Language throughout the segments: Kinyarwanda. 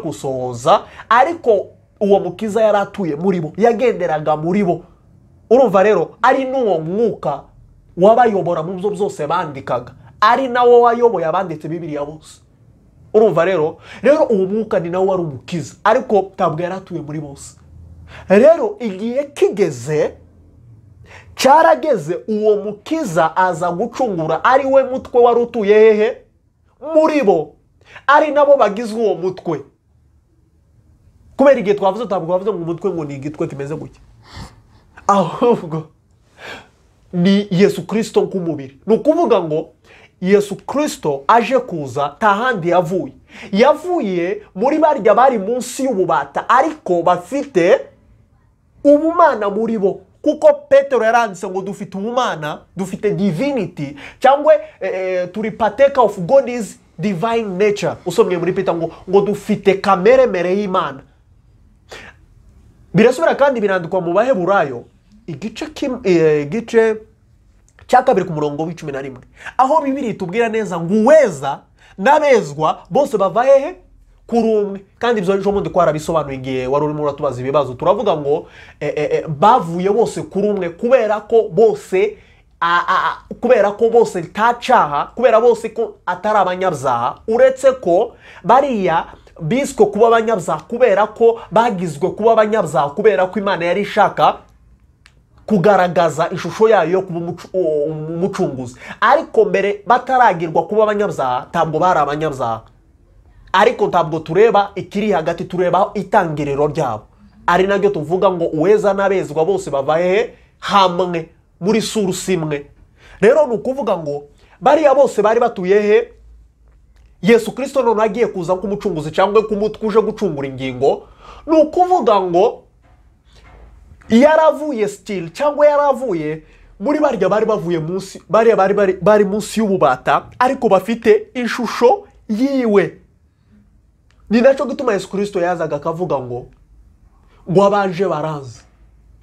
gusohoza ariko uwo mukiza yari atuye muri bo yagenderaga muri bo urumva rero ari n'uwo mwuka wabayobora mu byo byose bandikaga ari nawo wayoboye abanditse bibiriya bose urumva rero rero uwo mwuka ni nawe wari umukiza ariko ntabwo yari atuye muri bose rero igihe kigeze cyarageze uwo mukiza aza gucungura ari we mutwe wari utuye hehe muri bo ari nabo bagize uwo mutwe kubera igihe twavuze ntabwo bavuze ngo umutwe ngo ni igitwe kimeze gutya ahubwo ni yesu kirisito nk'umubiri ni ukuvuga ngo yesu kirisito aje kuza nta handi yavuye yavuye muri barya bari munsi y'ububata ariko bafite ubumana muri bo kuko petero yaranditse ngo dufite ubumana dufite divinity cyangwa eh, turi pateka of god is divine nature usomye muri peter ngo ngo dufite kamere mere y'imana birasubira kandi birandikwa mu baheburayo igice kim, eh, igice cya kabiri ku murongo w'icumi na rimwe aho bibiri tubwira neza ngo uweza n'abezwa bose bava hehe kuri umwe kandi ibyo ejo bundi twarabisobanuye igihe wari urimo uratubaza ibibazo turavuga ngo bavuye bose kuri umwe kubera ko bose kubera ko bose ntacaha kubera bose ko atari abanyabyaha uretse ko bariya biswe kuba abanyabyaha kubera ko bagizwe kuba abanyabyaha kubera ko imana yari ishaka kugaragaza ishusho yayo yo kuba umucunguzi ariko mbere bataragirwa kuba abanyabyaha ntabwo bari abanyabyaha ariko ntabwo tureba ikiri hagati tureba itangiriro ryabo ari naryo tuvuga ngo uweza n'abezwa bose bava hehe hamwe muri surusi imwe rero ni ukuvuga ngo bariya bose bari batuye he yesu kirisito noneho agiye kuza nk'umucunguzi cyangwa k'umutwe uje gucungura ingingo ni ukuvuga ngo yaravuye sitiri cyangwa yaravuye muri barya bari bavuye munsi bariya bari bari bari munsi y'ububata ariko bafite ishusho yiwe ni nacyo gituma yesu kirisito yazaga akavuga ngo ngo abaje baranze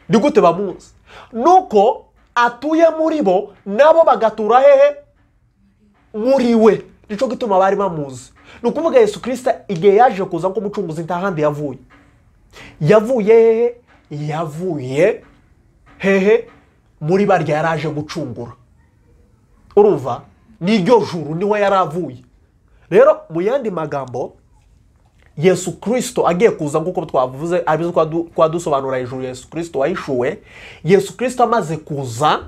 ni gute bamunsi nuko atuye muri bo nabo bagatura hehe muri we nicyo gituma bari bamuzi ni ukuvuga yesu kirisita igihe yaje kuza nk'umucunguzi nta handi yavuye yavuye hehe yavuye hehe muri barya yari aje gucungura urumva niryo juru niwe yari avuye rero mu yandi magambo yesu kirisito agiye kuza nk'uko twavuze abizo twadusobanura hejuru yesu kirisito wahishuwe yesu kirisito amaze kuza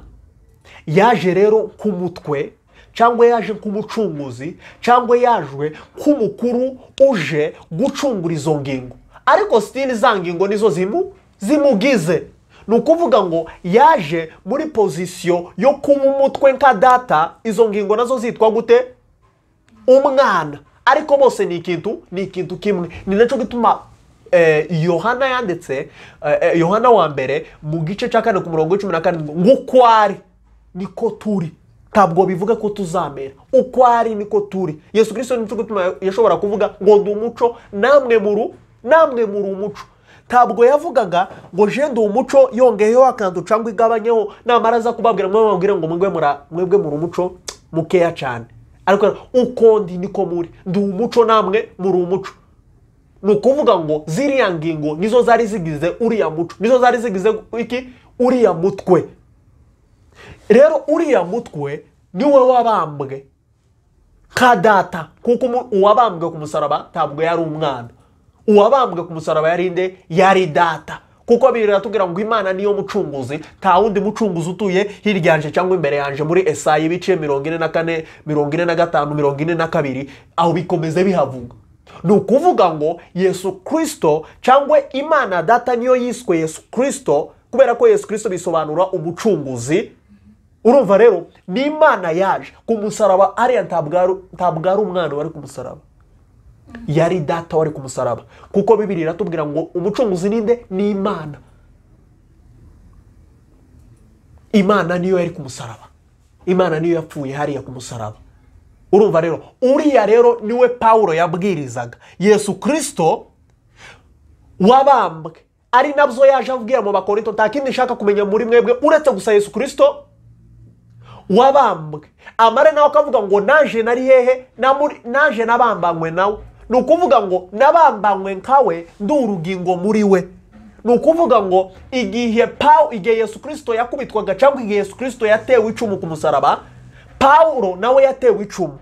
yaje rero nk'umutwe cyangwa yaje nk'umucunguzi cyangwa yaje nk'umukuru uje gucungura izo ngingo ariko sitiri za ngingo nizo zimu zimugize ni ukuvuga ngo yaje muri pozisiyo yo kuba umutwe nka data izo ngingo nazo zitwa gute umwana ariko bose ni ikintu ni ikintu kimwe ni nacyo gituma yohana yanditse yohana wa mbere mu gice cya kane ku murongo w'icumi na karindwi ngo uko ari niko turi ntabwo bivuga ko tuzamera uko ari niko turi yesu kirisito nicyo gituma yashobora kuvuga ngo ndi umuco namwe muru namwe muri umuco ntabwo yavugaga ngo jende uwo muco yongeyeho akantu cyangwa igabanyeho namara aza kubabwira mwe mubwire ngo mwebwe muri umuco mukeya cyane ariko uko ndi niko muri ndi umuco namwe muri umuco ni ukuvuga ngo ziriya ngingo nizo zari zigize uriya muco nizo zari zigize iki uriya mutwe rero uriya mutwe niwe wabambwe nka data kuko uwabambwe ku musaraba ntabwo yari umwana uwabambwe ku musaraba yarinde yari data kuko bibiri biratubwira ngo imana niyo mucunguzi nta wundi mucunguzi utuye hirya yanje cyangwa imbere yanje muri esayi ibice mirongo ine na kane mirongo ine na gatanu mirongo ine na kabiri aho bikomeze bihavuga ni ukuvuga ngo yesu kirisito cyangwa imana data niyo yiswe yesu kirisito kubera ko yesu kirisito bisobanura umucunguzi urumva rero ni imana yaje ku musaraba ariya ntabwo ari umwana wari ku musaraba yari data wari ku musaraba kuko bibiri iratubwira ngo umucunguzi ninde ni imana imana niyo yari ku musaraba imana niyo yapfuye hariya ku musaraba urumva rero uriya rero niwe pawulo yabwirizaga yesu kirisito wabambwe ari nabyo yaje abwira mu bakorinto nta kindi nshaka kumenya muri mwebwe uretse gusa yesu kirisito wabambwe amare nawe akavuga ngo naje nari hehe naje nabambanywe nawe ni ukuvuga ngo nabambanywe nkawe ndi urugingo muri we ni ukuvuga ngo igihe pawu igihe yesu kirisito yakubitwaga cyangwa igihe yesu kirisito yatewe icumu ku musaraba pawuro nawe yatewe icumu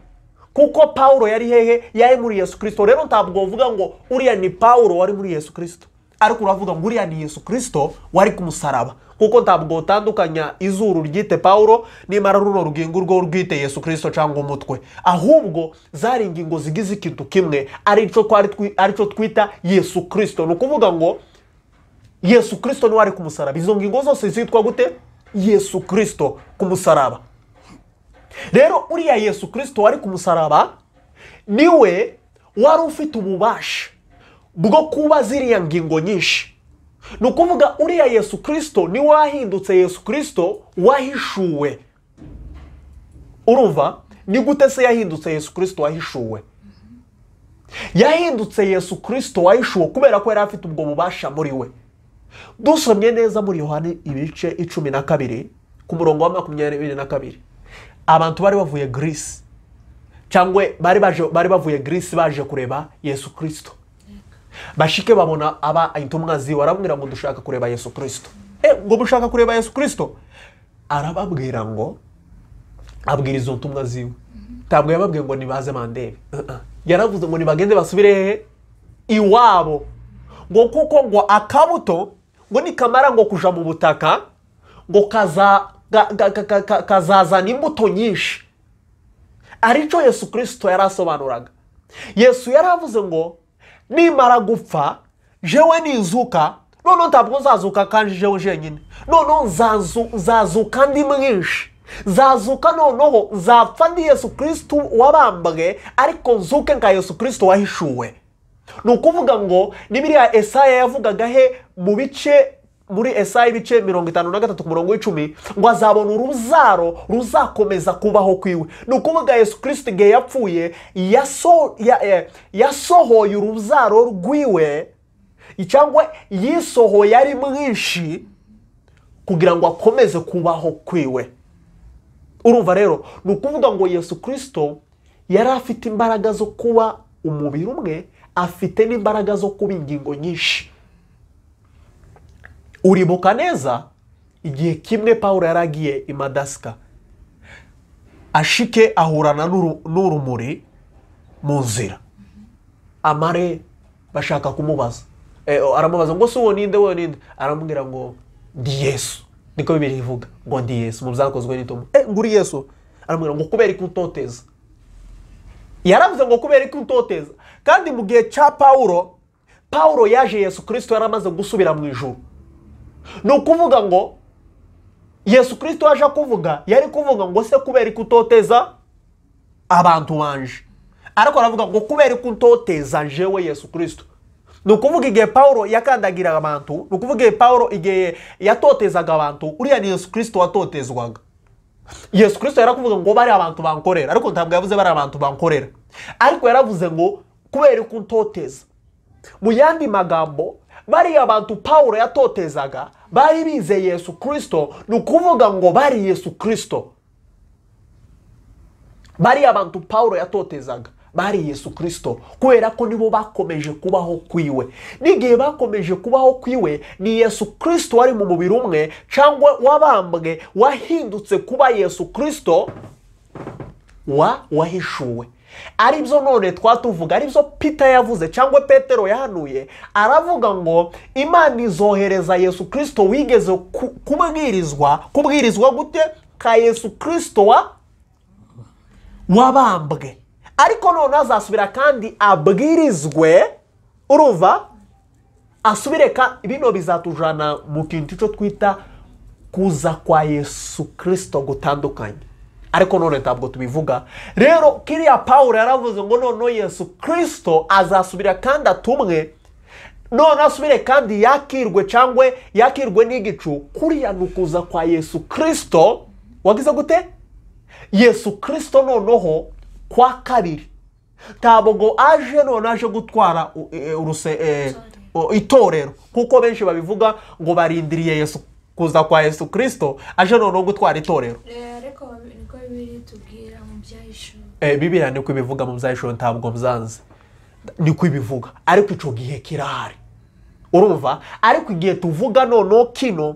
kuko pawuro yari hehe yari muri yesu kirisito rero ntabwo uvuga ngo uriya ni pawuro wari muri yesu kirisito ariko uravuga ngo uriya ni yesu kirisito wari ku musaraba kuko ntabwo utandukanya izuru ryite pawuro nimara runo rugingo urwo rwite yesu kirisito cyangwa umutwe ahubwo zari ingingo zigize ikintu kimwe aricyo twari twi- aricyo twita yesu kirisito ni ukuvuga ngo yesu kirisito niwe wari ku musaraba izo ngingo zose zitwa gute yesu kirisito ku musaraba rero uriya yesu kirisito wari ku musaraba niwe wari ufite ububasha bwo kuba ziriya ngingo nyinshi ni ukuvuga uriya yesu kirisito niwe wahindutse yesu kirisito wahishuwe urumva ni gute se yahindutse yesu kirisito wahishuwe yahindutse yesu kirisito wahishuwe kubera ko yari afite ubwo bubasha muri we dusomye neza muri yohani ibice icumi na kabiri ku murongo wa makumyabiri na kabiri abantu bari bavuye girisi cyangwa bari baje bari bavuye girisi baje kureba yesu kirisito bashike babona aba intumwa ziwe arababwira ngo dushaka kureba yesu kirisito e ngo mushaka kureba yesu kirisito arababwira ngo abwira izo ntumwa ziwe ntabwo yababwiye ngo nibaze mandebe Uh-uh. yaravuze ngo nibagende basubire hehe iwabo ngo kuko ngo akabuto ngo nikamara ngo kuja mu butaka ngo kaza ga- ga- ga- ga- ga- kazazana imbuto nyinshi aricyo yesu kirisito yari asobanuraga yesu yari avuze ngo nimara gupfa jewe ninzuka noneho ntabwo nzazuka kandi jewe jenyine noneho nzazu- nzazuka ndi mwinshi nzazuka noneho nzapfa ndi yesu kirisito wabambwe ariko nzuke nka yesu kirisito wahishuwe ni ukuvuga ngo ni biriya esaya yavugaga he mu bice muri esaya ibice mirongo itanu na gatatu ku murongo w'icumi ngo azabona uruzaro ruzakomeza kubaho kwiwe ni ukuvuga yesu kirisito igihe yapfuye yaso- ya- eh, yasohoye urubyaro rwiwe cyangwa yisohoye ari mwinshi kugira ngo akomeze kubaho kwiwe urumva rero ni ukuvuga ngo yesu kirisito yari afite imbaraga zo kuba umubiri umwe afite n'imbaraga zo kuba ingingo nyinshi uribuka neza igihe kimwe paul yari agiye i madasika ashike ahurana n'uru- n'urumuri mu nzira amare bashaka kumubaza Eh, aramubaza ngo si uwo ninde uwo ninde aramubwira ngo ndi yesu niko bibiri ivuga ngo ndi yesu mu byakozwe n'itomo eh ngo uri yesu aramubwira ngo kubera ko utoteza yaravuze ngo kubera ko utoteza kandi mu gihe cya pawuro pawuro yaje yesu kirisito yaramaze gusubira mu ijuru ni ukuvuga ngo yesu kirisito yaje kuvuga yari kuvuga ngo se kubera ko utoteza abantu banje ariko aravuga ngo kubera ko utoteza jewe yesu kirisito ni ukuvuga igihe pawuro yakandagiraga abantu ni ukuvuga igihe pawuro igihe yatotezaga abantu uriya ni yesu kirisito watotezwaga yesu kirisito yarakuvuga ngo bari abantu bankorera ariko ntabwo yavuze bari abantu bankorera ariko yaravuze ngo kubera ko utoteza mu yandi magambo bariya bantu pawulo yatotezaga bari bize yesu kirisito ni ukuvuga ngo bari yesu kirisito bariya bantu pawulo yatotezaga bari yesu kirisito kubera ko nibo bakomeje kubaho kwiwe n'igihe bakomeje kubaho kwiwe ni yesu kirisito wari mu mubiri umwe cyangwa wabambwe wahindutse kuba yesu kirisito wa wahishuwe aribyo none twatuvuga aribyo pita yavuze cyangwa petero yahanuye aravuga ngo imana izohereza yesu kirisito wigeze ku- kubwirizwa kubwirizwa gute ka yesu kirisito wa wabambwe ariko none azasubira kandi abwirizwe urumva asubire ka bino bizatujana mu kintu cyo twita kuza kwa yesu kirisito gutandukanye ariko none ntabwo tubivuga rero kiriya pawulo yaravuze ngo noneho yesu kirisito azasubira kandi atumwe none asubire kandi yakirwe cyangwa yakirwe n'igicu kuriya ni ukuza kwa yesu kirisito wagize gute yesu kirisito noneho kwa kabiri ntabwo aje none aje gutwara u- e- uruse e, o- itorero kuko benshi babivuga ngo barindiriye yesu kuza kwa yesu kirisito aje noneho gutwara itorero ariko niko bibiri tubwira mu byahishuwe e, bibiliya niko ibivuga mu byahishuro ntabwo byanze niko ibivuga ariko icyo gihe kirahari urumva ariko igihe tuvuga noneho kino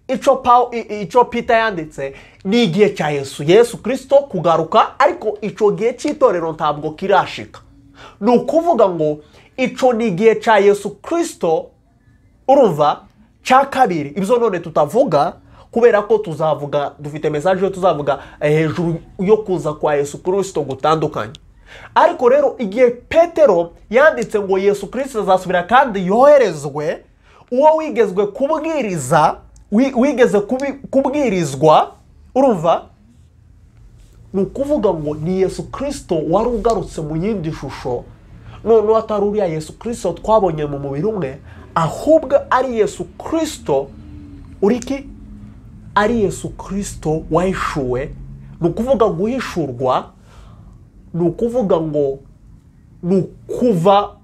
icyo pawu i- i- icyo pita yanditse ni igihe cya yesu yesu kirisito kugaruka ariko icyo gihe cy'itorero ntabwo kirashika ni ukuvuga ngo icyo ni igihe cya yesu kirisito urumva cya kabiri ibyo none tutavuga kubera ko tuzavuga dufite mesaje yo tuzavuga eh, hejuru yo kuza kwa yesu kirisito gutandukanye ariko rero igihe petero yanditse ngo yesu kirisito azasubira kandi yoherezwe uwo wigezwe kubwiriza wi- wigeze kubi- kubwirizwa urumva ni ukuvuga ngo ni yesu kirisito wari ugarutse mu yindi shusho noneho atari uriya yesu kirisito twabonye mu mubiri umwe ahubwo ari yesu kirisito uri ki ari yesu kirisito wahishuwe ni ukuvuga guhishurwa ni ukuvuga ngo ni ukuva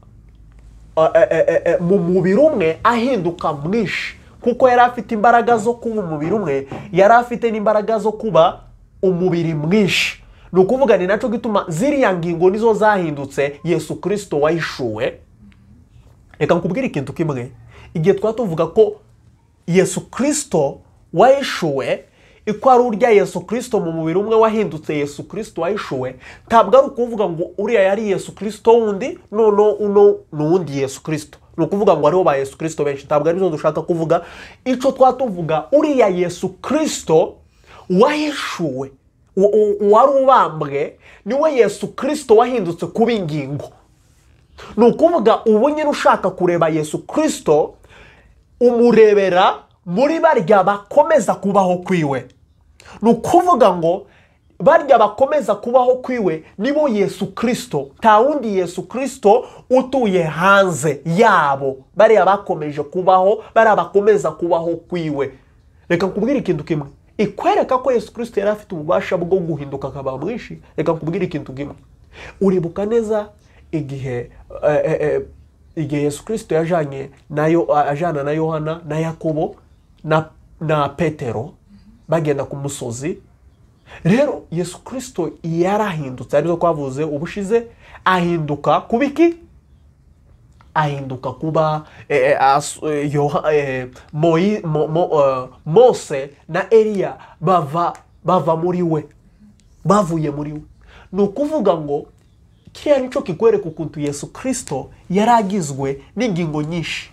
eh, eh, eh, eh, mu mubiri umwe ahinduka mwinshi kuko yari afite imbaraga zo kuba umubiri umwe yari afite n'imbaraga zo kuba umubiri mwinshi ni ukuvuga ni nacyo gituma ziriya ngingo nizo zahindutse yesu kirisito wahishuwe reka nkubwire ikintu kimwe igihe twaba tuvuga ko yesu kirisito wahishuwe iko ari urya yesu kirisito mu mubiri umwe wahindutse yesu kirisito wahishuwe ntabwo ari ukuvuga ngo uriya yari yesu kirisito wundi noneho uno ni uwundi yesu kirisito ni ukuvuga ngo aribo ba yesu kirisito benshi ntabwo aribyo dushaka kuvuga icyo twaba tuvuga uriya yesu kirisito wahishuwe u- u- uwari ubambwe niwe yesu kirisito wahindutse kuba ingingo ni ukuvuga ubu nyine ushaka kureba yesu kirisito umurebera muri barya bakomeza kubaho kwiwe ni ukuvuga ngo barya bakomeza kubaho kwiwe nibo yesu kirisito nta wundi yesu kirisito utuye hanze yabo bariya bakomeje kubaho bariya bakomeza kubaho kwiwe reka nkubwire ikintu kimwe ikwereka ko yesu kirisito yari afite ububasha bwo guhinduka akaba mwinshi reka nkubwire ikintu kimwe uribuka neza igihe eh, eh, eh, igihe yesu kirisito yajanye nayo ajana na yohana na yakobo na, na petero bagenda ku musozi rero yesu kirisito yarahindutse aribyo twavuze ubushize ahinduka kuba iki ahinduka kuba eh, eh, as- eh, Yoha- eh, Moi- Mo- Mo- eh, mose na eliya bava bava muri we bavuye muri we ni ukuvuga ngo kiriya nicyo kikwereka ukuntu yesu kirisito yari agizwe n'ingingo nyinshi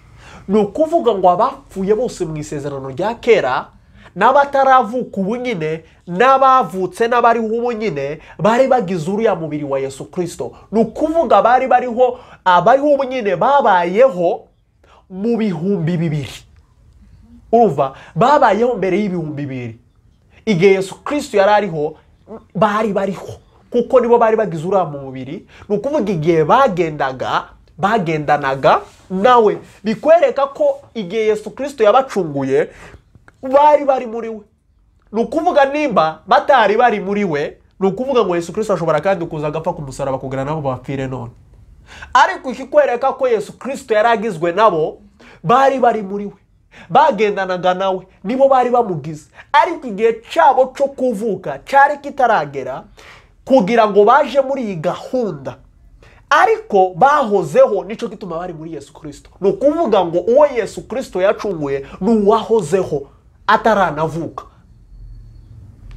ni ukuvuga ngo abapfuye bose mu isezerano rya kera n'abataravuka ubu nyine n'abavutse n'abariho ubu nyine bari bagize uriya mubiri wa yesu kirisito ni ukuvuga bari bariho abariho ubu nyine babayeho mu bihumbi bibiri urumva babayeho mbere y'ibihumbi bibiri igihe yesu kirisito yari ariho bari bariho kuko nibo bari bagize uriya mubiri ni ukuvuga igihe bagendaga bagendanaga nawe bikwereka ko igihe yesu kirisito yabacunguye bari bari muri we ni ukuvuga nimba batari bari muri we ni ukuvuga ngo yesu kirisito ashobora kandi kuza agapfa ku musaraba kugira nabo bapfire none ariko ikikwereka ko yesu kirisito yari agizwe nabo bari bari muri we bagendanaga nawe nibo bari bamugize ariko igihe cyabo cyo kuvuka cyari kitaragera kugira ngo baje muri iyi gahunda ariko bahozeho nicyo gituma bari muri yesu kirisito ni ukuvuga ngo uwo yesu kirisito yacunguye ni uwahozeho ataranavuka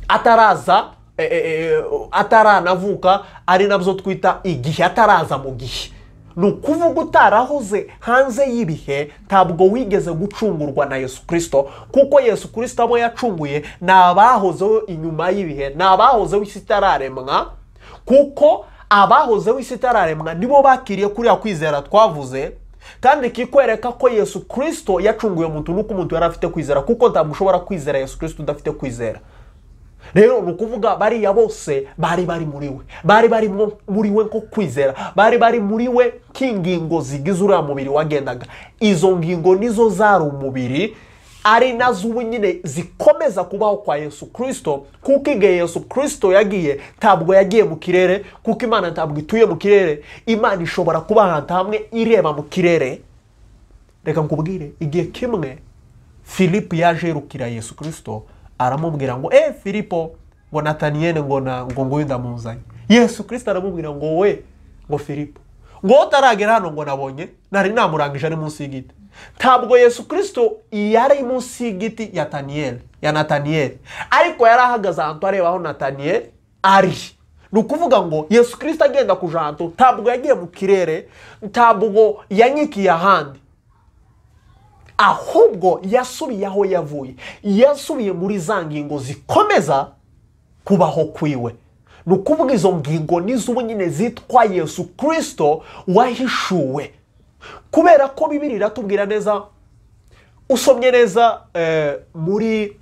ataraza eh, eh, eh, ataranavuka ari nabyo twita igihe ataraza mu gihe ni ukuvuga utarahoze hanze y'ibihe ntabwo wigeze gucungurwa na yesu kirisito kuko yesu kirisito abo yacunguye ni abahozeho inyuma y'bihe ni abahozeho isi itararemwa kuko abahozeho isi itararemwa nibo bakiriye kuriya kwizera twavuze kandi kikwereka ko yesu kirisito yacunguye umuntu nuko umuntu yari afite kwizera kuko ntabwo ushobora kwizera yesu kirisito udafite kwizera rero ni ukuvuga bariya bose bari bari muri we bari bari mo- muri we nko kwizera bari bari muri we k'ingingo zigize uriya mubiri wagendaga izo ngingo nizo zari umubiri ari nazo ubu nyine zikomeza kubaho kwa yesu kirisito kuko igihe yesu kirisito yagiye ntabwo yagiye mu kirere kuko imana ntabwo ituye mu kirere imana ishobora kuba ahantu hamwe ireba mu kirere reka nkubwire igihe kimwe filipu yaje yerukira yesu kirisito aramubwira ngo eh filipo ngo nataniyene ngo na ngo nguyu ndamuzanye yesu kirisito aramubwira ngo we ngo filipo ngo utaragera hano ngo nabonye nari namurangije ari munsi y'igiti ntabwo yesu kirisito yari munsi y'igiti ya taniyeli ya nataniyeli ariko yari ahagaze ahantu areba aho nataniyeli ari ni ukuvuga ngo yesu kirisito agenda ku janto ntabwo yagiye mu kirere ntabwo yanyikiye ahandi ahubwo yasubiye aho yavuye yasubiye muri za ngingo zikomeza kubaho kwiwe ni ukuvuga izo ngingo nizo nyine zitwa yesu kirisito wahishuwe kubera ko bibiri iratubwira neza usomye neza eh, muri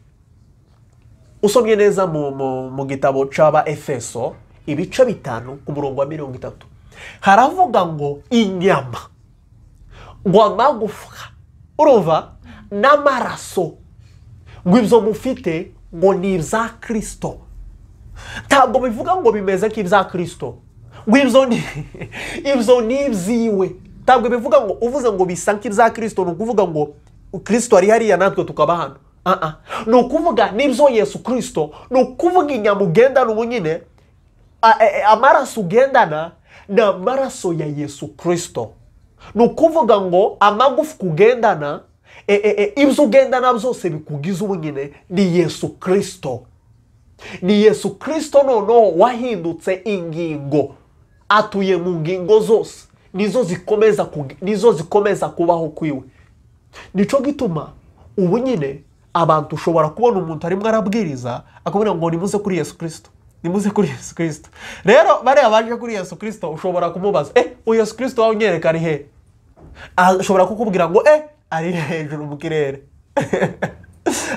usomye neza mu, mu, mu gitabo cy'aba efeso ibice bitanu ku murongo wa mirongo itatu haravuga ngo inyama ngo amagufwa urumva n'amaraso ngo ibyo mufite ngo ni ibya kirisito ntabwo bivuga ngo bimeze nk'ibya kirisito ngo ibyo ni ibyo ni ibyiwe ntabwo bivuga ngo uvuze ngo bisa nk'ibya kirisito ni ukuvuga ngo kirisito ari hariya natwe tukaba hano aha ni ukuvuga n'ibyo yesu kirisito ni ukuvuga inyama ugendana ubu nyine a- a- amaraso ugendana ni amaraso ya yesu kirisito ni ukuvuga ngo amagufwa ugendana e- e- e, ibyo ugendana byose bikugize ubu nyine ni yesu kirisito ni yesu kirisito noneho wahindutse ingingo atuye mu ngingo zose nizo zikomeza kugi- nizo zikomeza kubaho kwiwe nicyo gituma ubu nyine abantu ushobora kubona umuntu arimo arabwiriza akabona ngo nimuze kuri yesu kirisito nimuze kuri yesu kirisito rero bariya baje kuri yesu kirisito ushobora kumubaza eh uyu yesu kirisito wawe unyereka ari hehe ashobora kukubwira ngo eh ari hejuru mu kirere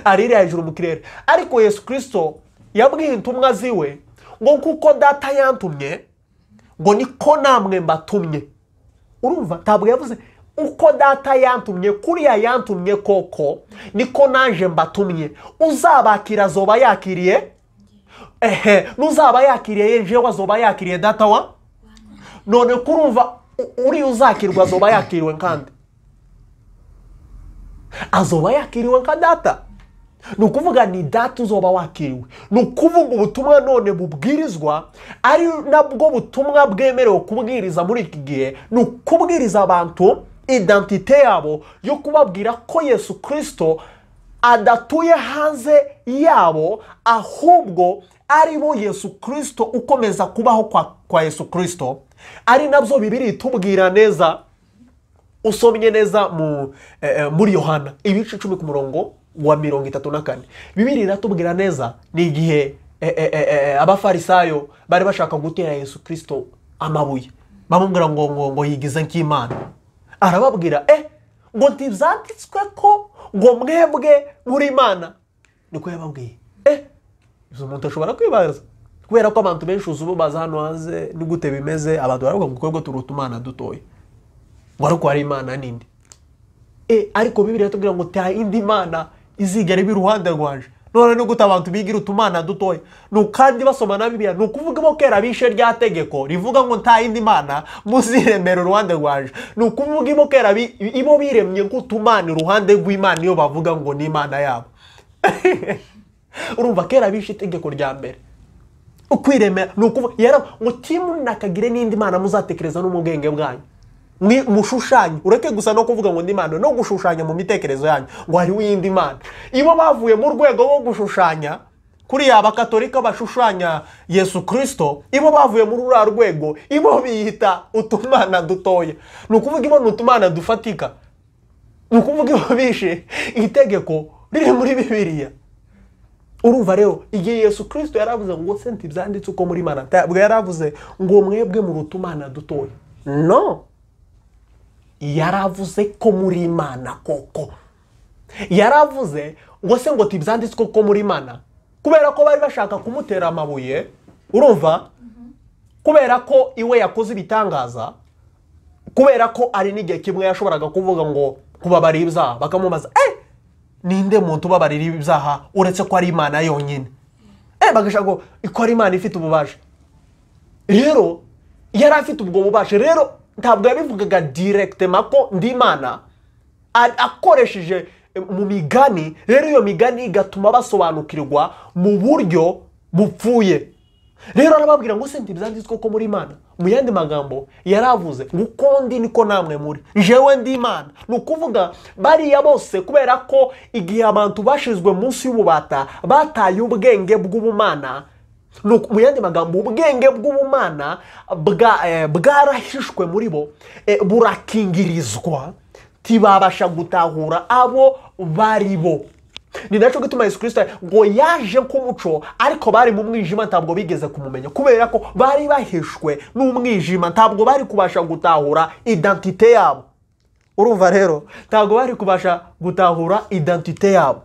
ari hejuru mu kirere ariko yesu kirisito yabwiye intumwa ziwe ngo kuko data yantumye ngo niko namwe mbatumye urumva ntabwo yavuze uko data yantumye kuriya yantumye koko niko naje mbatumye uzabakira azoba yakiriye ehe n'uzaba yakiriye jewe azoba yakiriye data wa none kurumva u- uriya uzakirwa azoba yakiriwe kandi azoba yakiriwe nka data ni ukuvuga ni data uzoba wakiriwe ni ukuvuga ubutumwa none bubwirizwa ari nabwo butumwa bwemerewe kubwiriza muri iki gihe ni ukubwiriza abantu identite yabo yo kubabwira ko yesu kirisito adatuye hanze yabo ahubwo ari bo yesu kirisito ukomeza kubaho kwa, kwa yesu kirisito ari nabyo bibiri itubwira neza usomye neza mu, eh, eh, muri yohana ibice icumi ku murongo wa mirongo itatu na kane bibiri iratubwira neza ni igihe eh, eh, eh, eh, abafarisayo bari bashaka gutera yesu kirisito amabuye bamubwira ngo ngo ngo yigize nk'imana arababwira eh ngo ntibyanditswe ko ngo mwebwe muri imana niko yababwiye eh ibyo umuntu ashobora kwibaza kubera ko abantu benshi uzi ubu baza hano hanze ni gute bimeze abantu baravuga ngo twebwe turuta umwana dutoya ngo ariko hari imana nindi e ariko bibiriya tubwira ngo nta yindi mana izigera iba iruhande rwanje none ni gute abantu bigira utumana dutoya ni kandi basoma na bibiliya ni ukuvuga bo kera bishe rya tegeko rivuga ngo nta yindi mana muziremera uruhande rwanje ni ukuvuga ibo kera bi- ibo biremye nk'utumana iruhande rw'imana iyo bavuga ngo ni imana yabo urumva kera bishe itegeko rya mbere ukwiremera ni ukuvuga yara mutima nakagire n'indi mana muzatekereza no mu bwenge bwanyu Mwi- mushushanye ureke gusa no kuvuga ngo ndi imana no gushushanya mu mitekerezo yanyu ngo hariho iyindi mana ibo bavuye mu rwego rwo gushushanya kuriya abakatolika bashushanya yesu kirisito ibo bavuye muri uriya rwego ibo biyita utumana dutoya ni ukuvuga ibo ni utumana dufatika ni ukuvuga ibo bishe itegeko riri muri bibiliya urumva rero igihe yesu kirisito yaravuze ngo senti byanditse uko muri mana ntabwo yaravuze ngo mwebwe mu rutumana dutoya no yaravuze ko muri imana koko yaravuze ngo se ngo tibyanditswe ko muri imana kubera ko bari bashaka kumutera amabuye urumva kubera ko iwe yakoze ibitangaza kubera ko ari n'igihe kimwe yashoboraga kuvuga ngo kubabarira ibyaha bakamubaza eh ninde muntu ubabarira ibyaha uretse ko ari imana yonyine eh bagashaka ngo ko ari imana ifite ububasha rero yari afite ubwo bubasha rero ntabwo yabivugaga direkitema ko ndi imana a- akoresheje eh, mu migani rero iyo migani igatuma basobanukirwa mu buryo bupfuye rero arababwira ngo se ntibyanditswe ko muri imana mu yandi magambo yaravuze ngo uko ndi niko namwe muri jewe ndi imana ni ukuvuga bariya bose kubera ko igihe abantu bashizwe munsi y'ububata bataye ubwenge bw'ubumana ni uku- mu yandi magambo ubwenge bw'ubumana bwa- eh, bwarahishwe muri bo eh, burakingirizwa ntibabasha gutahura abo bari bo ni nacyo gituma yesu kirisito ngo yaje nk'umuco ariko bari mu mwijima ntabwo bigeze kumumenya kubera ko bari bahishwe n'umwijima ntabwo bari kubasha gutahura identite yabo urumva rero ntabwo bari kubasha gutahura identite yabo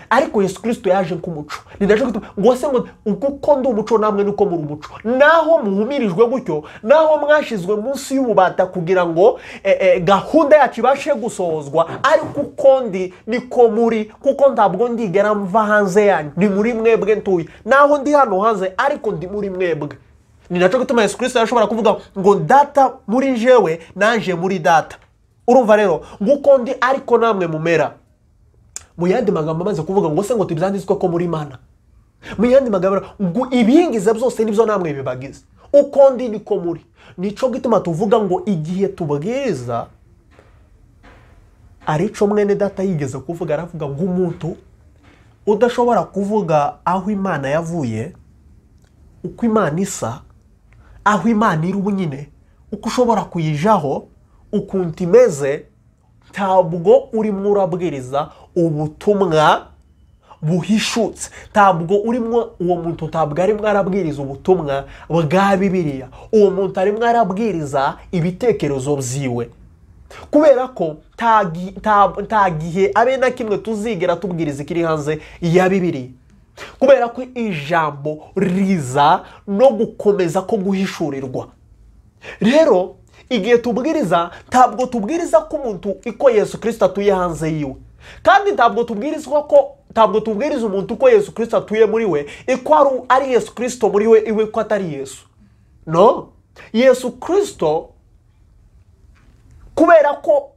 ariko yesu kirisito yaje nk'umuco ni nacyo gituma ngo se ngo kuko ndi umuco namwe nuko muri umuco naho muhumirijwe gutyo naho mwashyizwe munsi y'ububata kugira ngo eh, eh, gahunda yacu ibashe gusohozwa ariko uko ndi niko muri kuko ntabwo ndigera mva hanze yanyu ni muri mwebwe ntuye naho ndi hano hanze ariko ndi muri mwebwe ni nacyo gituma yesu kirisito yashobora kuvuga ngo data muri jewe naje muri data urumva rero nguko ndi ariko namwe mumera mu yandi magambo amaze kuvuga ngo se ngo tubyanditswe ko muri mana mu yandi magambo ngo ibingiza byose nibyo namwe bibagize uko ndi niko muri nico gituma tuvuga ngo igihe tubwiriza arico mwene data yigeze kuvuga aravuga ngo umuntu udashobora kuvuga aho imana yavuye uko imana isa aho imana iri ubunyine uko ushobora kuyijaho ukuntu imeze ntabwo urimo urabwiriza ubutumwa buhishutse ntabwo urimo uwo muntu ntabwo arimo arabwiriza ubutumwa bwa bibiliya uwo muntu arimo arabwiriza ibitekerezo byiwe kubera ko nta gi- nta- nta gihe abe na kimwe tuzigera tubwiriza ikiri hanze ya bibiri kubera ko ijambo riza no gukomeza ko guhishurirwa rero igihe tubwiriza ntabwo tubwiriza ko umuntu iko yesu kirisito atuye hanze yiwe kandi ntabwo tubwirizwa ko ntabwo tubwiriza umuntu uko yesu kirisito atuye muri we iko ari- ari yesu kirisito muri we iwe ko atari yesu no yesu kirisito kubera ko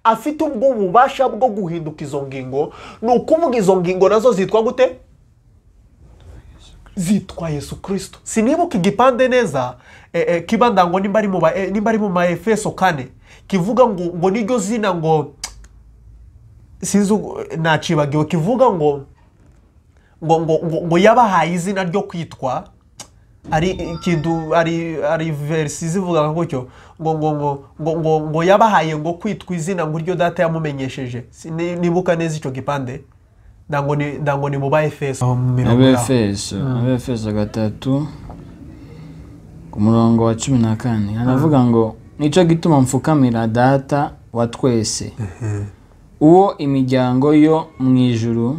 afite ubwo bubasha bwo guhinduka izo ngingo ni ukuvuga izo ngingo nazo zitwa gute zitwa yesu kirisito sinibuka igipande neza eh, eh, kibanda ngo nimba ari mu ba- eh, nimba ari mu maefeso kane kivuga ngo ngo niryo zina ngo sinzi uko- nacibagiwe kivuga ngo ngo ngo ngo, ngo yabahaye izina ryo kwitwa ari ikintu ari ari verisi zivuga gutyo ngo ngo ngo ngo ngo ngo yabahaye ngo kwitwa izina ngo iryo data yamumenyesheje Si- ni- nibuka neza icyo gipande ndango ni ndango ni mu baefeso mirongo inani. abefeso abefeso gatatu ku murongo wa cumi na kane haravuga ngo nicyo gituma mfukamira data wa twese uwo imiryango yo mu ijuru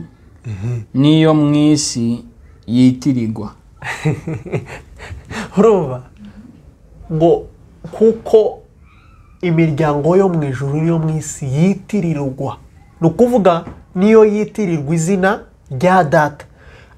n'iyo mu isi yitirirwa urumva ngo kuko imiryango yo mu ijuru n'iyo mu isi yitirirwa ni ukuvuga niyo yitirirwa izina rya data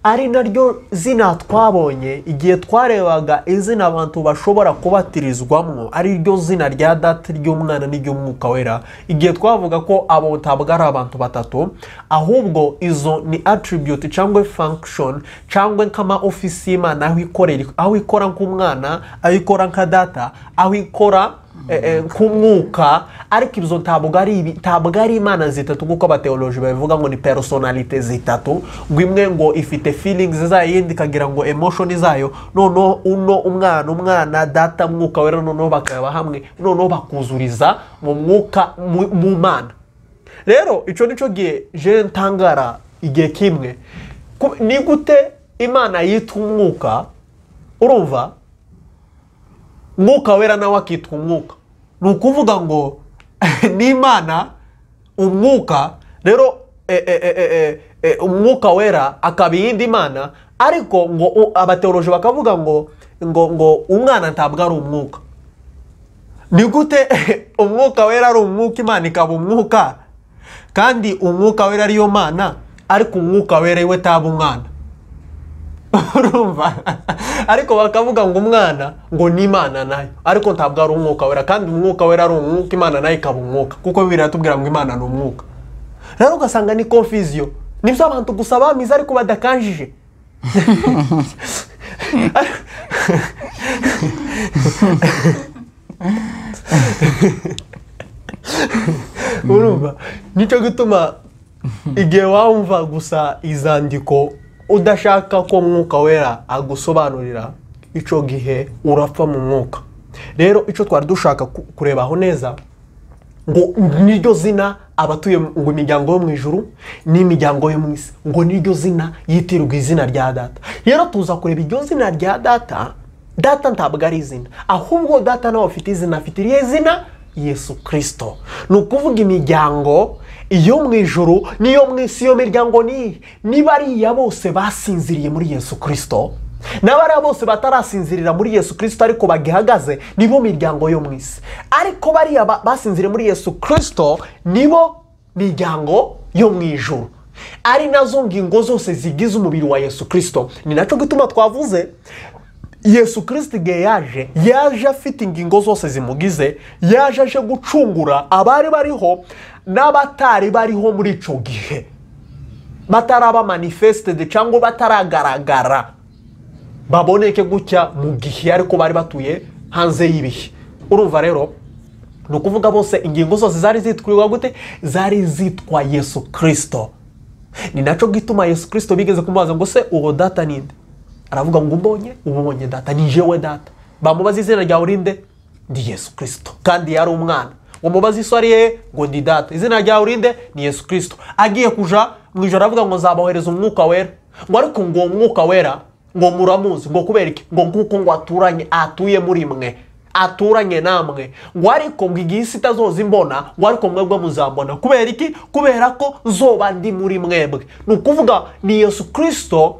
ari naryo zina twabonye igihe twarebaga izina abantu bashobora kubatirizwamo ari ryo zina rya data ry'umwana n'iry'umwuka wera igihe twavuga ko abo ntabwo ari abantu batatu ahubwo izo ni attribute cyangwa function cyangwa nk'ama ofisi y'imana aho ikorera aho ikora nk'umwana aho ikora nka data aho ikora eh, eh, nk'umwuka ariko ibyo ntabwo ari ibi- ntabwo ari imana zitatu nk'uko abateoloji babivuga ngo ni personalite zitatu ngo imwe ngo ifite feelings zayo iyindi ikagira ngo emotion zayo noneho uno umwana umwana data mwuka wera noneho bakaba hamwe noneho bakuzuriza mu mwuka mu- mu mana rero icyo ni cyo gihe je ntangara igihe kimwe Ku- ni gute imana yita umwuka urumva mwuka wera nawe akitwa umwuka ni ukuvuga ngo n'imana umwuka rero eh, eh, eh, eh, eh, umwuka wera akaba iyindi mana ariko ngo u- abateoloji bakavuga ngo ngo ngo umwana ntabwo ari umwuka ni gute umwuka wera ari umwuka imana ikaba umwuka kandi umwuka wera ariyo mana ariko umwuka wera iwe taba umwana urumva ariko bakavuga ngo umwana ngo ni imana nayo ariko ntabwo ari umwuka wera kandi umwuka wera ari umwuka imana nayo ikaba umwuka kuko bibiri iratubwira ngo imana ni umwuka rero ugasanga ni confusion nibyo abantu gusa bamize ariko badakanjije urumva nicyo gituma igihe wumva gusa izandiko udashaka ko mwuka wera agusobanurira icyo gihe urapfa mu mwuka rero icyo twari dushaka ku- kurebaho neza ngo niryo zina abatuye mu- ngo imiryango yo mu ijuru n'imiryango yo mu isi ngo niryo zina yitirirwa izina rya data rero tuza kureba iryo zina rya data data ntabwo ari izina ahubwo data nawe afite izina afite irihe zina yesu kirisito ni ukuvuga imiryango iyo mu ijuru n'iyo mu isi iyo miryango ni iyihe? niba ariya bose basinziriye muri yesu kirisito n'abariya bose batarasinzirira muri yesu kirisito ariko bagihagaze nibo miryango yo mu isi ariko bariya ba- basinziriye muri yesu kirisito nibo miryango yo mu ijuru ari nazo ngingo zose zigize umubiri wa yesu kirisito ni nacyo gituma twavuze yesu kirisito igihe yaje yaje afite ingingo zose zimugize yaje aje gucungura abari bariho n'abatari bariho muri icyo gihe bataraba manifested cyangwa bataragaragara baboneke gutya mu gihe ariko bari batuye hanze y'ibihe urumva rero ni ukuvuga bose ingingo zose zari zitwirirwa gute zari zitwa yesu kirisito ni nacyo gituma yesu kirisito bigeze kumubaza ngo se uwo data ni nde aravuga ngo umbonye uba ubonye data ni jewe data bamubaza izina ryawe urinde ndi yesu kirisito kandi yari umwana umubaza iso ari ye ngo ndi data izina ryawe urinde ni yesu kirisito agiye kuja mu ijoro aravuga ngo nzabohereza umwuka wera ngo ariko ngo uwo mwuka wera ngo muramuzi ngo kubera iki ngo nguko ngo aturanye atuye muri mwe aturanye namwe ngo ariko ngo igihe isi itazoza imbona ngo ariko mwebwe muzambona kubera iki kubera ko zoba ndi muri mwebwe ni ukuvuga ni yesu kirisito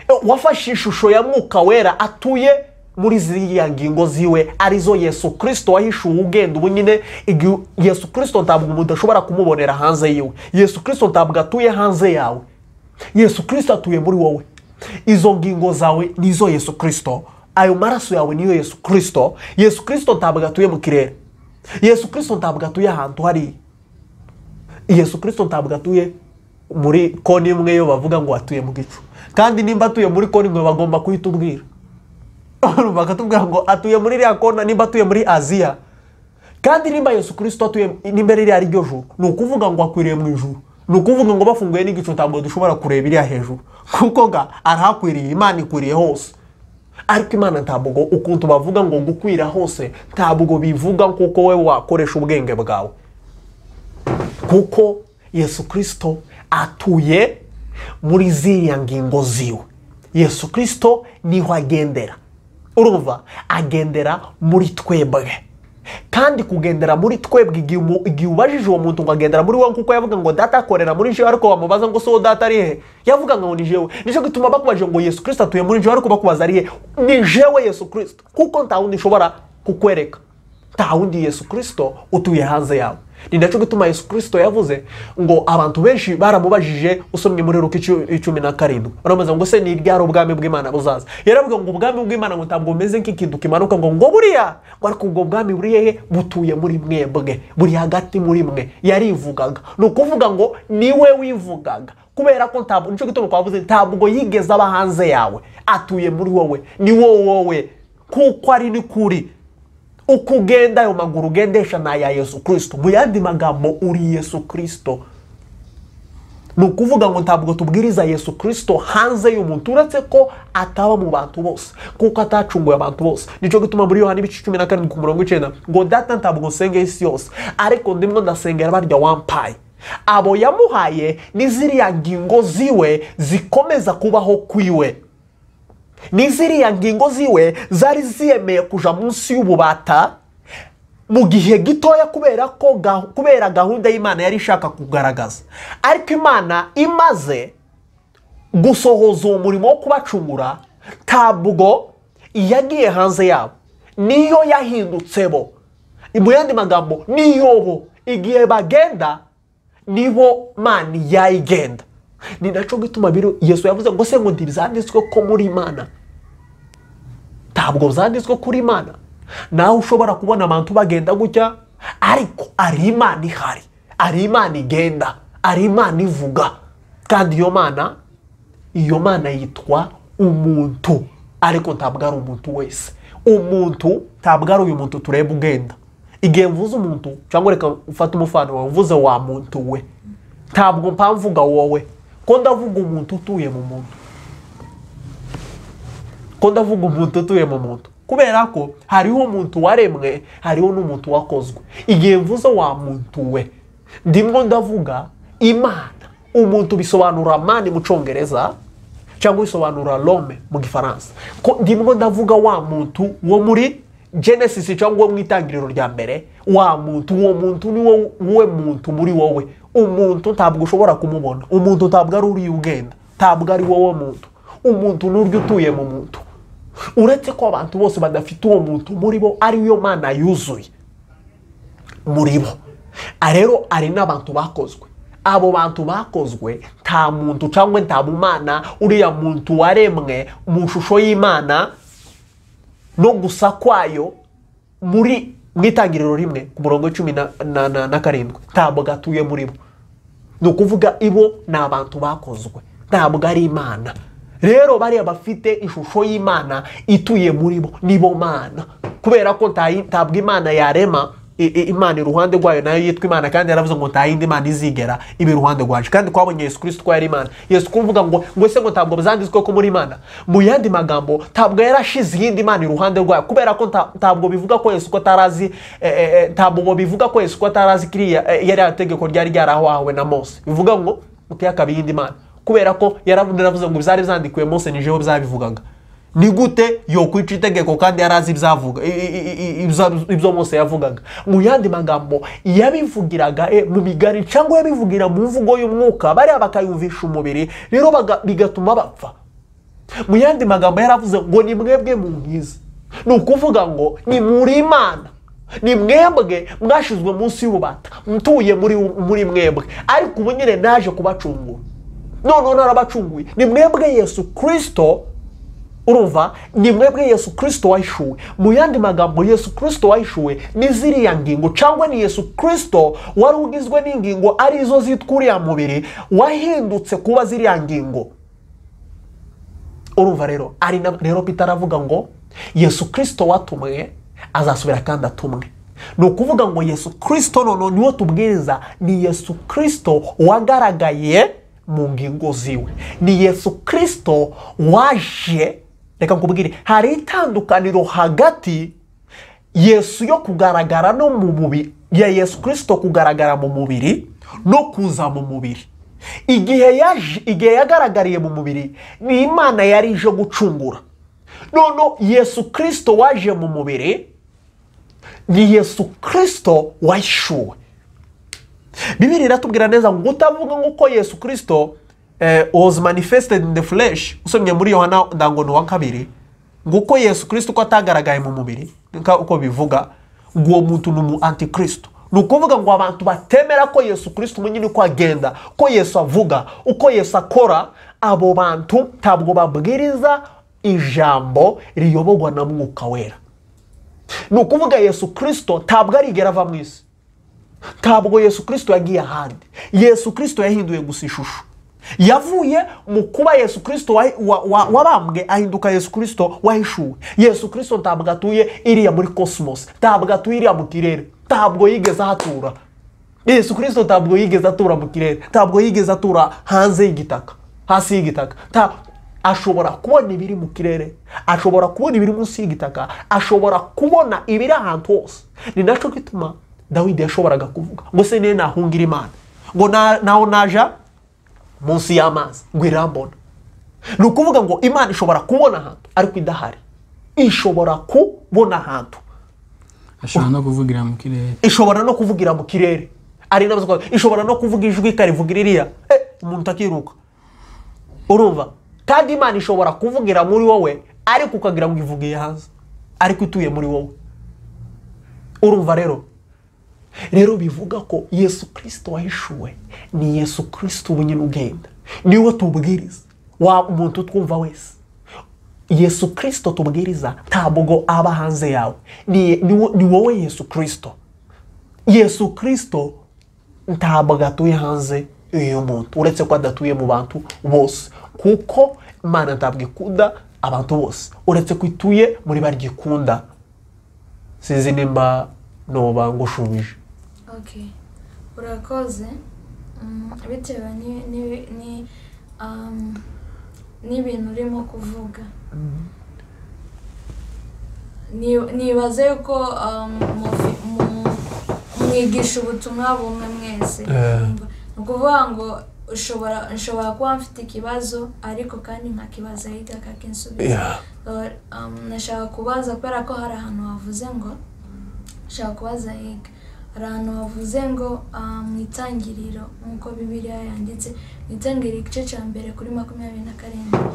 eh, wafashe ishusho ya mwuka wera atuye muri ziriya ngingo ziwe arizo yesu kirisito wahishuwe ugenda ubu nyine igihe yesu kirisito ntabwo mudashobora kumubonera hanze yiwe yesu kirisito ntabwo atuye hanze yawe yesu kirisito atuye muri wowe izo ngingo zawe nizo yesu kirisito ayo maraso yawe niyo yesu kirisito yesu kirisito ntabwo atuye mu kirere yesu kirisito ntabwo atuye ahantu hariya yesu kirisito ntabwo atuye muri koni imwe yo bavuga ngo atuye mu gicu kandi nimba atuye muri koni imwe bagomba kuhita ubwira bakatubwira ngo atuye muri iriya kona nimba atuye muri aziya kandi nimba yesu kirisito atuye nimba ririya ari ryo juru ni ukuvuga ngo akwiriye mu ijuru ni ukuvuga ngo bafunguye n'igicu ntabwo dushobora kureba iriya hejuru kuko ga arahakwiriye imana ikwiriye hose ariko imana ntabwo ukuntu bavuga ngo gukwira hose ntabwo bivuga kuko we wakoresha ubwenge bwawe kuko yesu kirisito atuye muri ziriya ngingo ziwe yesu kirisito niho agendera urumva agendera muri twebwe kandi kugendera muri twebwe igihe umu- igihe ubajije uwo muntu ngo agendera muri wowe kuko yavuga ngo data akorera muri jewe ariko bamubaza ngo si uwo data ari he yavuga ngo ni jewe nicyo gituma bakubajije ngo yesu kirisito atuye muri jewe ariko bakubaza ari he ni jewe yesu kirisito kuko nta wundi ushobora kukwereka nta wundi yesu kirisito utuye hanze yawe ni nacyo gituma yesu kirisito yavuze ngo abantu benshi baramubajije usomye muri ruka icu- icumi na karindwi baramubaza ngo se ni ryari ubwami bw'imana buzaza yaravuga ngo ubwami bw'imana ngo ntabwo bumeze nk'ikintu kimanuka ngo ngo buriya ngo ariko ubwo bwami buri hehe butuye muri mwebwe buri hagati muri mwe yarivugaga ni ukuvuga ngo niwe wivugaga kubera ko ntabwo nicyo gituma twavuze ntabwo yigeze aba hanze yawe atuye muri wowe ni wowe wowe kuko ari n'ukuri uko ugenda ayo maguru ugendesha ni aya yesu kirisito mu yandi magambo uri yesu kirisito ni ukuvuga ngo ntabwo tubwiriza yesu kirisito hanze y'umuntu uretse ko ataba mu bantu bose kuko atacunguye abantu bose nicyo gituma muri yohani ibice cumi na karindwi ku murongo w'icyenda ngo data ntabwo nsengeye isi yose ariko ndimo ndasengera barya wampaye abo yamuhaye ni ziriya ngingo ziwe zikomeza kubaho kwiwe ni ziriya ngingo ziwe zari ziyemeye kuja munsi y'ububata mu gihe gitoya kubera ko ga- kubera gahunda y'imana yari ishaka kugaragaza ariko imana imaze gusohoza uwo murimo wo kubacungura ntabwo yagiye hanze yabo niyo yahindutse bo mu yandi magambo niyo bo igihe bagenda nibo mani yayigenda ni nacyo gituma biro yesu yavuze ngo se ngo ntibizanditswe ko muri imana ntabwo zanditswe kuri imana nawe ushobora kubona abantu bagenda gutya ariko ari imana ihari ari imana igenda ari imana ivuga kandi iyo mana iyo mana yitwa umuntu ariko ntabwo ari umuntu wese umuntu ntabwo ari uyu muntu tureba ugenda igihe mvuze umuntu cyangwa reka ufate umufanuro mvuze wa muntu we ntabwo mpa mvuga wowe ko ndavuga umuntu utuye mu muntu ko ndavuga umuntu utuye mu muntu kubera ko hariho umuntu waremwe hariho n'umuntu wakozwe igihe mvuze wa muntu we ndimo ndavuga imana umuntu bisobanura mani mu cyongereza cyangwa bisobanura rome mu gifaransa ko ndimo ndavuga wa muntu wo muri genesis cyangwa wo mu itangiriro rya mbere wa muntu uwo muntu ni we muntu muri wowe umuntu ntabwo ushobora kumubona umuntu ntabwo ari uriya ugenda ntabwo ari wowe muntu umuntu ni uryo utuye mu muntu uretse ko abantu bose badafite uwo muntu muri bo ariyo mana yuzuye muri bo rero hari n'abantu bakozwe abo bantu bakozwe nta muntu cyangwa nta mumana uriya muntu waremwe mu ishusho y'imana no gusa kwayo muri mu itangiriro rimwe ku murongo cumi na- na- na- na karindwi ntabwo gatuye muri bo ni ukuvuga ibo ni abantu bakozwe ntabwo ari imana rero bariya bafite ishusho y'imana ituye muri bo nibo mana kubera ko nta- ntabwo imana yarema i- i- imana iruhande rwayo nayo yitwa imana kandi yaravuze ngo nta yindi mana izigera iba iruhande rwacu kandi twabonye yesu kirisito ko yari imana yesu kuvuga ngo ngo se ngo ntabwo byanditswe ko muri imana mu yandi magambo ntabwo yarashize iyindi mana iruhande rwayo kubera ko nta- ntabwo bivuga ko yesu ko atarazi eh, eh, eh, ntabwo bivuga ko yesu ko atarazi kiriya eh, yari tegeko ryari ryarahawe na mose bivuga ngo mutiyakaba iyindi mana kubera ko yaravuze yaravuze ngo byari byandikuwe mose ni jewe byabivugaga ni gute yokwica itegeko kandi yari azi ibyavuga i- i- i- i- ibyo- ibyo mose yavugaga mu yandi magambo yabivugiraga eh, mu migari cyangwa yabivugira mu mvugo y'umwuka bariya bakayumvisha umubiri rero baga- bigatuma bapfa mu yandi magambo yaravuze ngo ni mwebwe munkize ni ukuvuga ngo ni muri imana ni mwebwe mwashizwe munsi y'ububata mtuye muri, muri mwebwe ariko ubu nyine naje kubacungura noneho narabacunguye ni mwebwe yesu kirisito urumva ni mwebwe yesu kirisito wahishuwe mu yandi magambo yesu kirisito wahishuwe ni ziriya ngingo cyangwa ni yesu kirisito wari ugizwe n'ingingo arizo zitwa uriya mubiri wahindutse kuba ziriya ngingo urumva rero ari na rero Peter aravuga ngo yesu kirisito watumwe azasubira kandi atumwe ni ukuvuga ngo yesu kirisito noneho niwo tubwiriza ni yesu kirisito wagaragaye mu ngingo ziwe ni yesu kirisito waje reka nkubwire hari itandukaniro hagati yesu yo kugaragara no mu mubiri ya yesu kirisito kugaragara mu mubiri no kuza mu mubiri igihe yaje igihe yagaragariye mu mubiri ni imana yari ije gucungura noneho yesu kirisito waje mu mubiri ni yesu kirisito wahishuwe bibiri iratubwira neza ngo utavuga nk'uko yesu kirisito eh, was manifested in the flesh usomye muri yohana ndangono wa kabiri nguko yesu kirisito ko atagaragaye mu mubiri nka uko bivuga ngo uwo muntu ni umu antikristo ni ukuvuga ngo abantu batemera ko yesu kirisito umunyine uko agenda ko yesu avuga uko yesu akora abo bantu ntabwo babwiriza ijambo riyoborwa na mwuka wera ni ukuvuga yesu kirisito ntabwo arigera ava mu isi ntabwo yesu kirisito yagiye ahandi yesu kirisito yahinduye gusa ishusho yavuye mu kuba yesu kirisito wa- wa- wa- wabambwe ahinduka yesu kirisito wahishuwe yesu kirisito ntabwo atuye iriya muri cosmos ntabwo atuye iriya mu kirere ntabwo yigeze ahatura yesu kirisito ntabwo yigeze atura mu kirere ntabwo yigeze atura hanze y'igitaka hasi y'igitaka Nta- ashobora kubona ibiri mu kirere ashobora kubona ibiri munsi y'igitaka ashobora kubona ibiri ahantu hose ni nacyo gituma dawidi yashoboraga kuvuga ngo se niyo nahungira imana ngo na- naho naja munsi y'amazi ngo irambona ni ukuvuga ngo imana ishobora kubona ahantu ariko idahari ishobora kubona ahantu ashobora no kuvugira mu kirere ishobora no kuvugira mu kirere ari nabuze ko- ishobora no kuvuga ijwi ikarivugira iriya Eh, umuntu akiruka urumva kandi imana ishobora kuvugira muri wowe ariko ukagira ngo ivugiye hanze ariko ituye muri wowe urumva rero rero bivuga ko yesu kirisito wahishuwe ni yesu kirisito ubu nyine ugenda niwe tubwiriza wa umuntu twumva wese yesu kirisito tubwiriza ntabwo aba hanze yawe ni, ni, wo- ni wowe yesu kirisito yesu kirisito ntabwo atuye hanze y'uyu muntu uretse ko adatuye mu bantu bose kuko imana ntabwo ikunda abantu bose uretse ko ituye muri barigikunda sinzi nimba noba ngushumbije okay urakoze Mm, bitewe ni- ni- ni, um, n'ibintu urimo kuvuga Ni- nibaze yuko um, mufi- mu- mwigisha ubutumwa bumwe mwese Eh. ni ukuvuga ngo ushobora nshobora kuba mfite ikibazo ariko kandi nkakibaza ahita akakinsubiza Yeah. um, nashaka kubaza kubera ko hari ahantu havuze ngo nshaka kubaza higa hari ahantu havuze ngo ah, mu itangiriro nk'uko bibiliya yanditse mu itangiriro igice cya mbere kuri makumyabiri na karindwi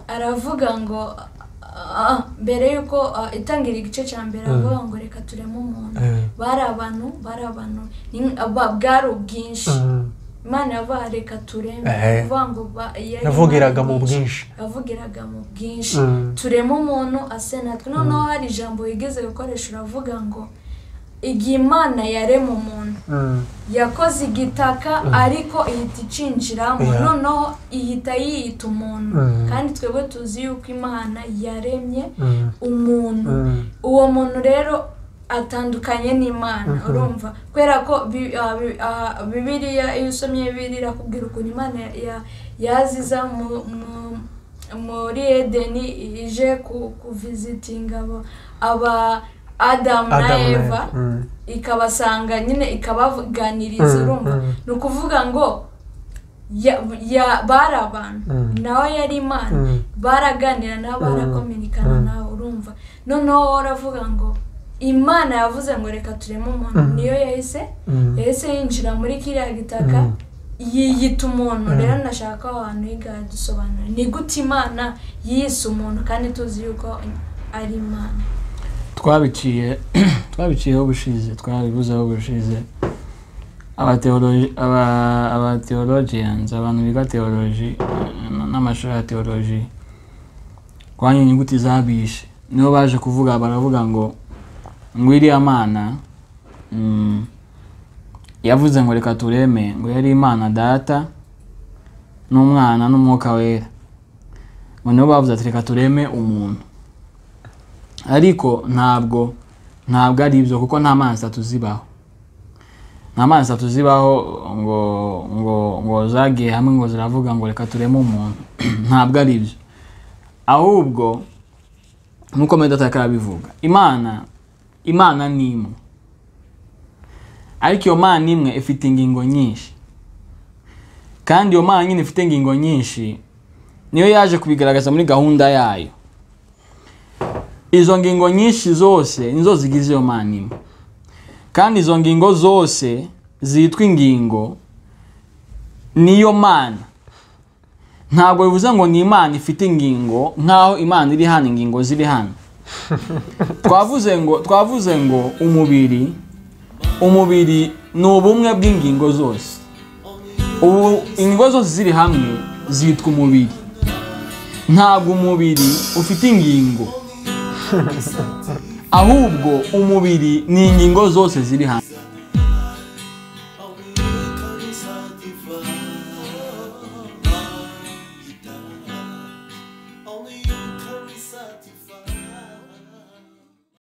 aravuga ngo ah, ah, mbere y'uko ah, itangiriro igice cya mbere aravuga ngo reka tureme umuntu Mm. bari abantu bari abantu Ni- ba- bwari ubwinshi Mm. imana yavuga reka tureme Ehe. kuvuga ngo ba- yari yavugiraga Imana mu bwinshi yavugiraga mu bwinshi Mm. turema umuntu ase natwe noneho hari ijambo wigeze gukoresha uravuga ngo igihe imana yarema umuntu Mm. yakoze igitaka ariko ihita icinjiramo Yeah. noneho ihita yiyita umuntu Mm. kandi twebwe tuzi yuko imana yaremye Mm. umuntu Mm. uwo muntu rero atandukanye n'imana urumva kubera ko bi- ah, bi- ah, bibiliya iyo usomye bibiliya irakubwira ukuntu imana ya- ya- yaziza mu- mu- muri edeni ije ku- kuvizitinga abo- aba adamu na Adam na eva Eva. Mm. ikabasanga nyine ikabaganiriza Mm, urumva mm. ni ukuvuga ngo ya- ya- bari abantu Mm. nawe yari imana Mm. baraganira nabo barakominikana nawe urumva noneho wowe uravuga ngo imana yavuze ngo reka tureme umuntu Mm. niyo yahise Mm. yahise yinjira muri kiriya gitaka Mm. yiyita umuntu rero nashaka ko ahantu higa dusobanura ni gute imana yise umuntu kandi tuzi yuko ari imana twabiciye twabiciyeho ubushize twabibuzeho ubushize abateoloji- aba- abatheologians abantu biga theology n- n'amashuri ya theology kwanya inyuguti za bishe nibo baje kuvuga baravuga ngo ngo iriya mana mm, yavuze ngo reka tureme ngo yari imana data n'umwana n'umwuka wera ngo nibo bavuze ati reka tureme umuntu ariko ntabwo ntabwo ari ibyo kuko nta mana zitatu zibaho nta mana zitatu zibaho ngo ngo ngo zagiye hamwe ngo ziravuga ngo reka tureme umuntu ntabwo ari ibyo ahubwo nk'uko medata arabivuga imana imana ni imwe ariko iyo mana imwe ifite ingingo nyinshi kandi iyo mana nyine ifite ingingo nyinshi niyo yaje kubigaragaza muri gahunda yayo izo ngingo nyinshi zose nizo zigize iyo mana imwe kandi izo ngingo zose zitwa ingingo niyo mana ntabwo bivuze ngo ni imana ifite ingingo nk'aho imana iri hano ingingo ziri hano twavuze ngo twavuze ngo umubiri umubiri ni ubumwe bw'ingingo zose ubu ingingo zose ziri hamwe zitwa umubiri ntabwo umubiri ufite ingingo ahubwo umubiri ni ingingo zose ziri hanze